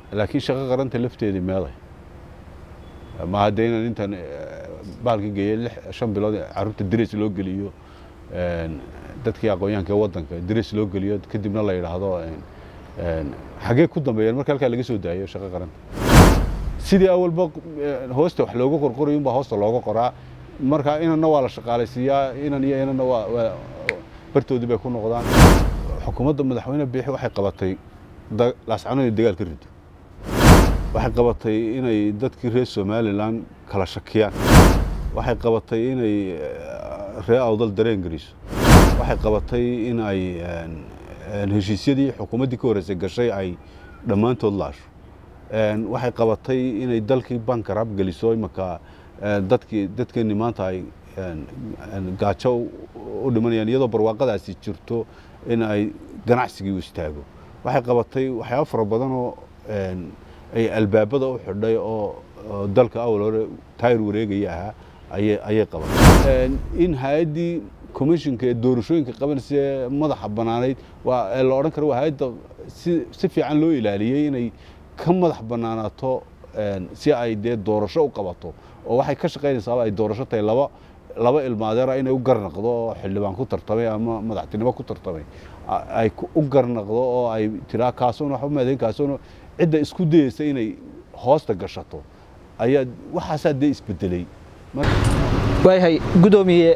laakiin shaqo qaranta lafteedii meeday ma hadda inaan intaan baalka geeyey lix shan bilood carruurta darees loo geliyo dadkii aqoonyahanka ee waddanka darees loo geliyo kadibna la yidhaahdo xaggee ku dambeeyeen marka halkaa laga soo daayo shaqo qaranta sidii awalba hoosta wax looga qorqorayo unbaa hoosta looga qoraa marka inanna waa la shaqaalaysiiyaa inan iyo inanna waa bartoodii bay ku noqdaan xukuumadda madaxweyne biixi waxay qabatay laascano inay dagaal ka rido waxay qabatay inay dadkii reer somalilan kala shakiyaan waxay qabatay inay reer awdal dareen geliso waxay qabatay in ay heshiisyadii xukuumaddii ka horreysay gashay ay dhammaantood laasho waxay qabatay inay dalkii bankarab geliso imanka dadkii dadkeenni maanta ay gaajo u dhimanayaan iyadoo barwaaqadaasi jirto in ay ganacsigii u istaago waxay qabatay waxyaaba fara badan oo ay albaabada u xidhay oo dalka awal hore taayir wareegaya ahaa ayay qabatay in hay-addii commissionka ee doorashooyinka qabanaysa ee madaxa bannaanayd waa la odhan kara waa hay-adda si si fiican loo ilaaliyey inay ka madax bannaanaato si ay dee doorasho u qabato oo waxay ka shaqaynaysaaba ay doorasho tahay laba laba ilmaadeera inay u garnaqdo oo xildhibaan ku tartamay ama madaxtinimo ku tartamay ay u garnaqdo oo ay tiraa kaasuun waxba maadeyn kaasuun cidda isku dayeysa inay hoosta gashato ayaa waxaasaa dee isbedelay waayahay guddoomiye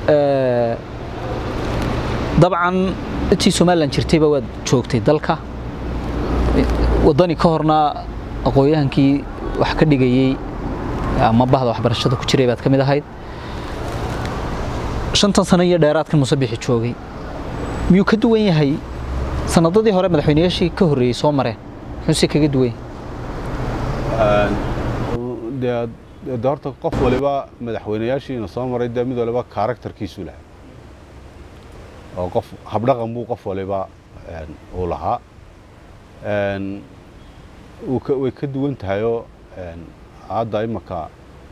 dabcan intii somalilan jirtayba waad joogtay dalka waddani ka horna aqoon-yahankii wax ka dhigayey ama bahda waxbarashada ku jiray baad ka mid ahayd shantan sano iyo dheeraadkan musabixi joogay miyuu ka duwan yahay sanadadii hore madaxweynayaashii ka horreeyey soo mareen muxuuse kaga duwan yahay de horta qof waliba madaxweynayaashiina soo maray dee mid waliba karakterkiisu lahaa oo qof habdhaqan buu qof waliba uu lahaa way ka duwan tahayoo hadda imanka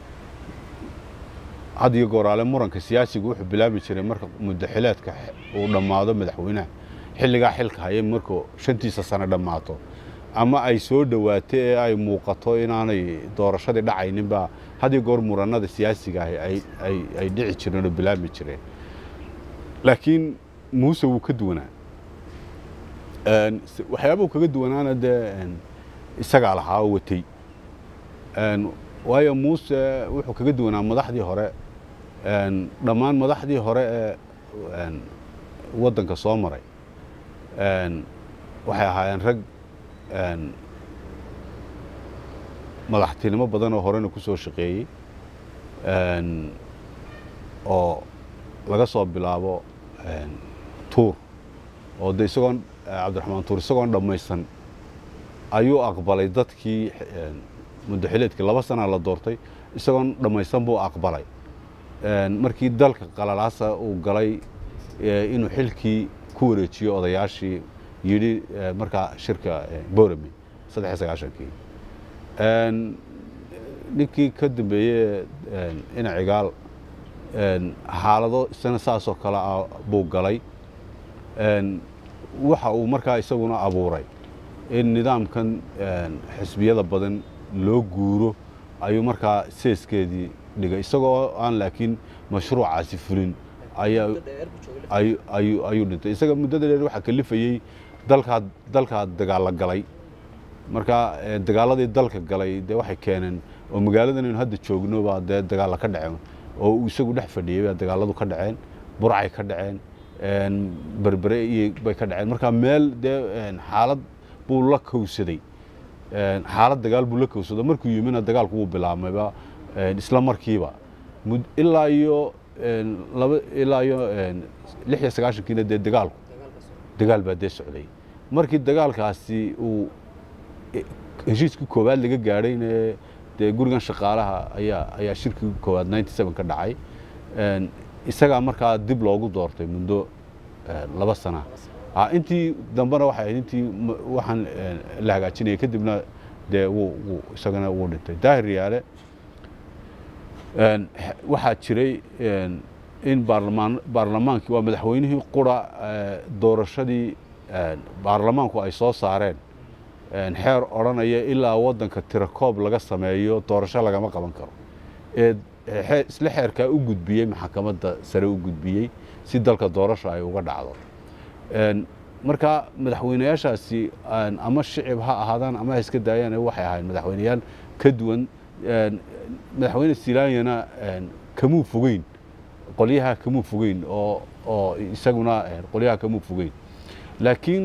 had iyo gooraale muranka siyaasigu wuxuu bilaabi jiray marka muddaxileedka uu dhammaado madaxweynaha xilligaa xilka haya markuu shantiisa sano dhammaato ama ay soo dhowaato ee ay muuqato inaanay doorashadii dhacayninbaa had iyo goor murannada siyaasiga ahi ay dhici jireen oo bilaabi jireen laakiin muuse wuu ka duwanaa waxyaabuu kaga duwanaana dee isagaa lahaa oo watay waayo muuse wuxuu kaga duwanaa madaxdii hore dhammaan madaxdii hore ee waddanka soo maray waxay ahaayeen rag madaxtinimo badan oo horena ku soo shaqeeyey oo laga soo bilaabo tuur oo de isagoon cabdiraxmaan tuur isagoon dhammaysan ayuu aqbalay dadkii muddaxileedkii laba sanaa la doortay isagoon dhammaysan buu aqbalay markii dalka qalalaasa uu galay inuu xilkii ku wareejiyo odayaashii yidhi markaa shirka borami saddex iyo sagaashankii ninkii ka dambeeye ina cigaal xaalado isana saasoo kale ah buu galay waxa uu markaa isaguna abuuray in nidaamkan xisbiyada badan loo guuro ayuu markaa seeskeedii dhigay isagoo aan laakiin mashruucaasi fulin ayuu dhintay isaga muddada dheer waxaa kalifayey dalkaa dalkaa dagaalla galay markaa dagaaladii dalka galay dee waxay keeneen oo magaaladan aynu hadda joogno baa dee dagaalla ka dhaceen oo uu isagu dhex fadhiyey baa dagaalladu ka dhaceen burcay ka dhaceen berbere iyo bay ka dhaceen markaa meel dee xaalad buu la kowsaday xaalad dagaal buu la kowsado markuu yimina dagaalku wuu bilaabmayba isla markiiba ilaa iyo laba ilaa iyo lix iyo sagaashankiina dee dagaalku dagaal baa dee socday markii dagaalkaasi uu heshiiskii koowaad laga gaadhayne dee gurigan shaqaalaha ayaa ayaa shirkii koowaad ninety seven ka dhacay isagaa markaa dib loogu doortay muddo laba sana intii dambena waxay ahayd intii waxaan la hagaajinayay kadibna dee wuu wuu isagana wuu dhintay daahir yaale waxaa jiray in baarlamaan baarlamaankii waa madaxweynihii qura doorashadii baarlamaanku ay soo saareen xeer odhanaya ilaa waddanka tirakoob laga sameeyo doorasho lagama qaban karo ee isla xeerkaa u gudbiyey maxkamadda sare u gudbiyey si dalka doorasho ay uga dhacdo marka madaxweyneyaashaasi ama shicib ha ahaadaan ama ha iska daayaan waxay ahayd madaxweyneyaal ka duwan madaxweyne silaanyana kamuu fogeyn qolyaha kamuu fogeyn oo oo isaguna qolyaha kamuu fogeyn laakiin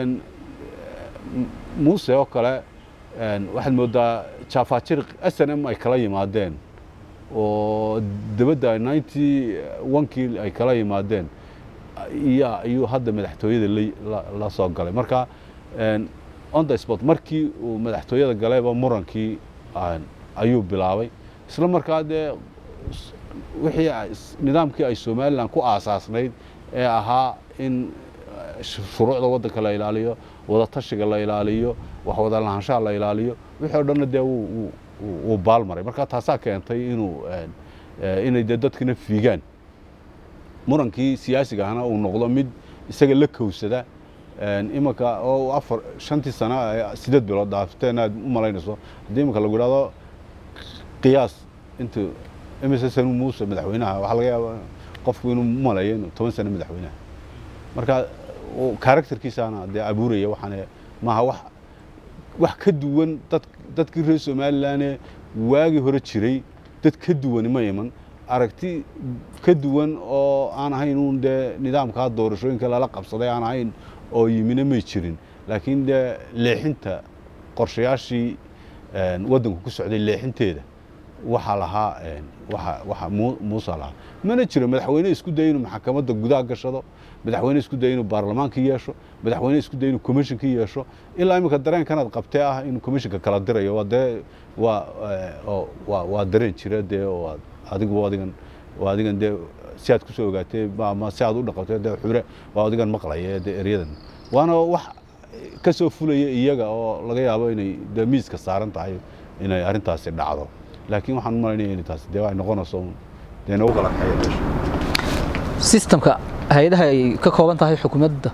muuse oo kale waxaad moodaa jafajir s n m ay kala yimaadeen oo dabadda ninety onkii ay kala yimaadeen iya ayuu hadda madaxtooyada la soo galay marka on the sport markii uu madaxtooyada galayba murankii ayuu bilaabay isla markaa dee wixii nidaamkii ay somalilan ku aasaasnayd ee ahaa in shuruucda waddanka la ilaaliyo wadatashiga la ilaaliyo wax wada lahaanshaha la ilaaliyo wixii o dhanna dee wuu baalmaray marka taasaa keentay inuu inay dee dadkina fiigaan murankii siyaasiga ahna uu noqdo mid isaga la kowsada imanka oo afar shantii sano sideed bilood dhaafteen aad u malaynayso haddii imanka lagu idhahdo qiyaas intuu imise sanu muuse madaxweynaha waxaa laga yaaba qofku inuu maleeyo inuu toban sano madaxweynaha marka karakterkiisaana dee abuuraya waxaan maaha wax wax ka duwan dad dadkii reer somalilan waagii hore jiray dad ka duwani ma iman aragti ka duwan oo aan ahayn uun dee nidaamkaa doorashooyinka lala qabsaday aan ahayn oo yimina may jirin laakiin dee leexinta qorshayaashii waddanku ku socday leexinteeda waxaa lahaa waxa muusa lahaa mana jiro madaxweyne isku daya inuu maxkamadda gudaha gashado madaxweyne isku daya inuu baarlamaankii yeesho madaxweyne isku daya inuu commissionkii yeesho ilaa iminka dareenkanaad qabtee ah inuu commissionka kala dirayo waa dee waa waa waa dareen jira dee oo adigu adigan waa adigan dee si aad kusoo ogaatee ama si aad u dhaqatee dee xure waa adigan maqlaya dee eryadan waana wax ka soo fulaya iyaga oo laga yaabo inay dee miiska saaran tahay inay arrintaasi dhacdo laakiin waxaan u malaynaya inay taasi dee ay noqonayso dee nagu kala kaxaya meesha sistamka hay-adaha ay ka kooban tahay xukuumadda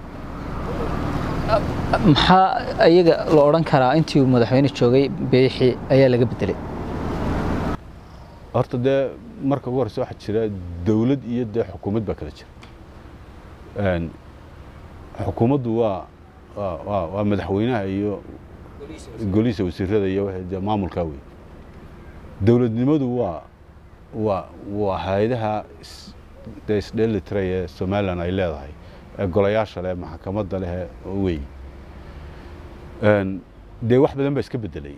maxaa ayaga la odhan karaa intii uu madaxweyne joogay beexi ayaa laga bedelay horta dee marka ugu horeysa waxaa jira dowlad iyo dee xukuumad baa kala jira xukuumaddu waa waa waa madaxweynaha iyo golihiisa wasiirada iyo dee maamulkaa wey dowladnimadu waa waa waa hay-adaha dee isdheelitiray ee somalilan ay leedahay ee golayaasha leh maxkamadda leh wey dee wax badan baa iska bedelay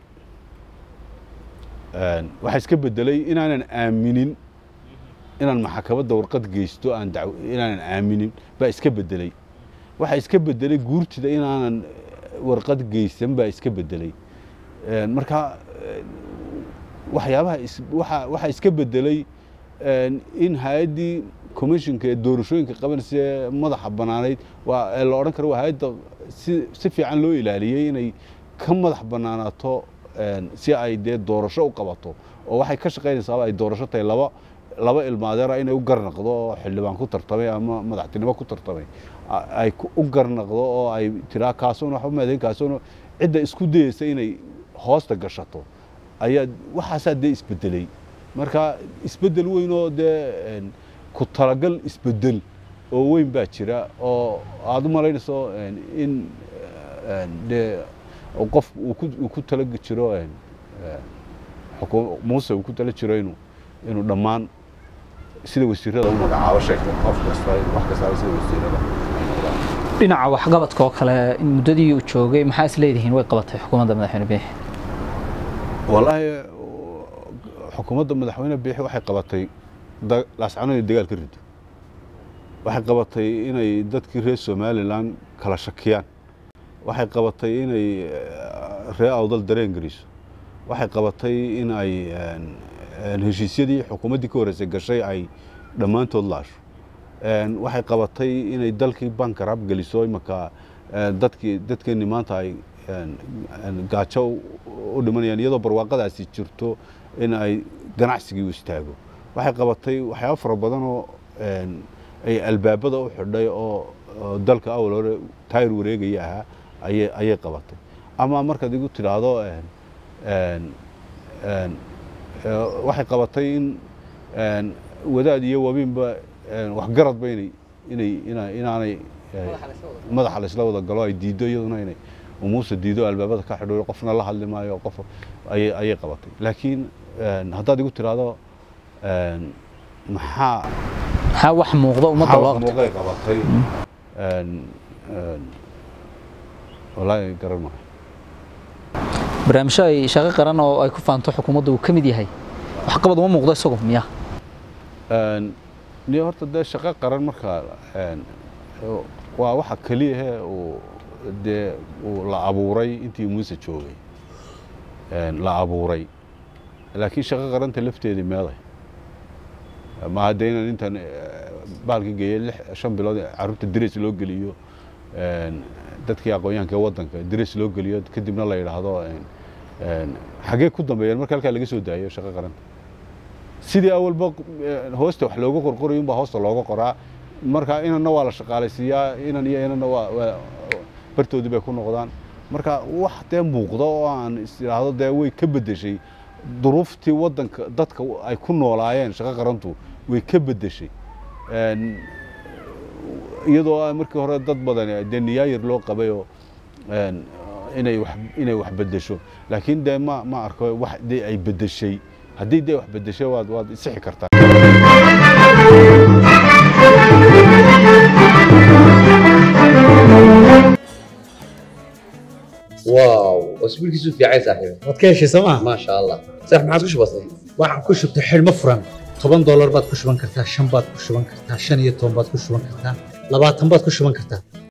waxaa iska bedelay inaanan aaminin inaan maxkamadda warqad geysto aan daw inaanan aaminin baa iska bedelay waxaa iska bedelay guurtida inaanan warqad geysan baa iska bedelay marka waxyaabaha waa waxaa iska bedelay in hay-addii commissionka ee doorashooyinka qabanaysa ee madaxa bannaanayd waa la odhan karo waa hay-adda si si fiican loo ilaaliyey inay ka madax bannaanaato si ay dee doorasho u qabato oo waxay ka shaqaynaysaaba ay doorasho tahay laba laba ilmaadeera inay u garnaqdo oo xildhibaan ku tartamay ama madaxtinimo ku tartamay ay u garnaqdo oo ay tiraa kaasuna waxba maadayn kaasuna cidda isku dayeysa inay hoosta gashato ayaa waxaasaa dee isbedelay marka isbedel weyn oo dee ku talagal isbedel oo weyn baa jira oo aada u malaynayso in dee qof uu ku tala jiro muuse uu ku tala jiro inuu inuu dhammaan sida wasiirada u magacaabo sheegto qof kasta wax kastaba sida wasiirada dhinaca waxqabadka oo kale in muddadii uu joogay maxaa is leedihiin way qabatay xukuumadda madaxweyne biixi wallaahi xukuumadda madaxweyne biixi waxay qabatay laascano inay dagaal ka rido waxay qabatay inay dadkii reer somalilan kala shakiyaan waxay qabatay inay reer awdal dareen geliso waxay qabatay in ay heshiisyadii xukuumaddii ka horreysay gashay ay dhammaantood laasho waxay qabatay inay dalkii bankarab geliso imanka dadkii dadkeenni maanta ay gaajo u dhimanayaan iyadoo barwaaqadaasi jirto in ay ganacsigii u istaago waxay qabatay waxyaaba fara badan oo ay albaabada u xidhay oo dalka awal hore taayir wareegaya ahaa ayay ayay qabatay ama markaad igu tidhaahdo een, een, een, ee, waxay qabatay in een, wadaad iyo wabiinba een, waxgaradba inay inay ina- inaanay ee, madaxa laysla wada galo ay diiddo iyaduna inay umuusa diido albaabada ka xidho qofna la hadli maayo qof ayay ayay qabatay laakiin een, haddaad igu tidhaahdo een, maxaa maxaa wax muuqda ummadda loo qabtay muuqay qabatay een, een, wallaahi garan maayo barnaamijyo ay shaqo qaran oo ay ku faanto xukuumadda uu ka mid yahay waxqabad uma muuqdo isagu miya Een, ni horta dee shaqo qaran marka een, waa waxa keliyahe uu dee uu la abuuray intii muuse joogay een, la abuuray laakiin shaqo qaranta lafteedii meeday ma hadda inaan intan eh, baalka geeyey lix shan bilood carruurta diris loo geliyo een, dadkii aqoonyahanka ee waddanka diris loo geliyo kadibna la yidhaahdo een, een, xagee ku dambeeyeen marka halkaa laga soo daayo shaqo qaranta sidii awalba eh, hoosta wax looga qorqorayo unbaa hoosta looga qoraa marka inanna waa la shaqaalaysiiyaa inan iyo inanna waa waa- bartoodii bay ku noqdaan marka wax dee muuqda oo aan is idhaahdo dee way ka beddeshay duruuftii waddanka dadka ay ku noolaayeen shaqo qarantu way ka beddeshay Een, iyadoo ah markii hore dad badan dee niyaayir loo qabay oo een, inay wax inay wax beddesho laakiin dee ma ma arko wax dee ay beddeshay haddii dee wax beddeshay waad waad isixi kartaa واو اسبوعك في عين صاحبي waad ka heshay sooma ما شاء الله صح ما عادش بسيط waxaan ku shubtay xidhmo furan toban doolar baad ku shuban kartaa shan baad ku shuban kartaa shan iyo toban baad ku shuban kartaa labaatan baad ku shuban kartaa